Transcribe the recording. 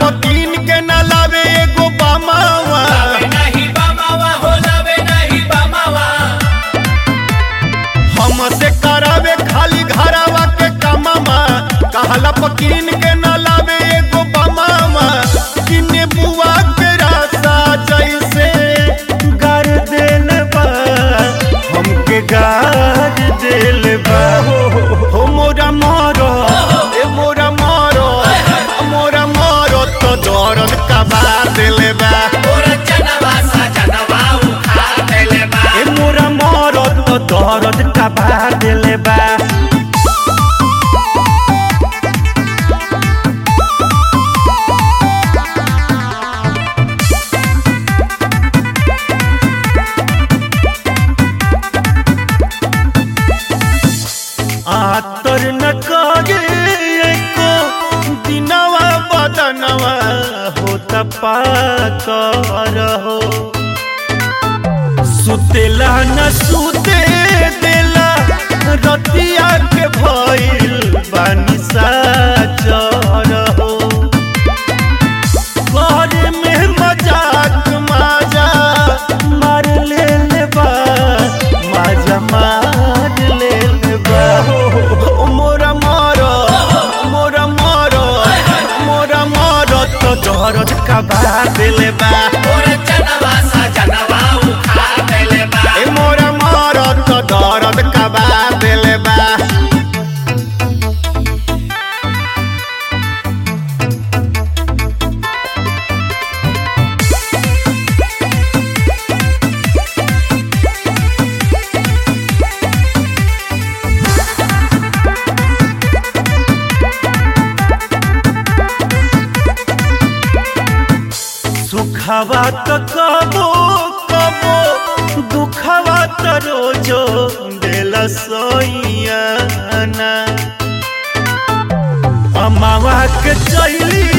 पकीन के न लावे एगो बामावा लावे नहीं बमावा हो लावे नहीं बमावा हमसे करावे खाली घरावा के कमामा कहला पकीन के न लावे एगो बामावा किने बुआ के रासा जैसे गार देल बा हमके गार देल बा हो मोरा मारो ए मोरा मारो मोरा मारो तो दर्द कबा देले बा मोरा चनवा सा चनवा उखा देले बा ए मोरा मारो तो दर्द कबा देले बा आतर न करे को दिनवा बदनवा हो पाकर हो सुतेला न सुते देला रतिया के भइल बानी साचर हो घर में मजाक माजा मार ले ले बा माजा मार ले ले बा ओ मोरा मारो मोरा मारो मोरा मारो तो दर्द का बात ले बा मोरा चनवा सा चनवा उखा देले बा ए मोरा मारो तो दर्द का बात ले बा सुखवा तो कबो कबो दुखवा तो रोजो दिल सोइयाना अमावा के चली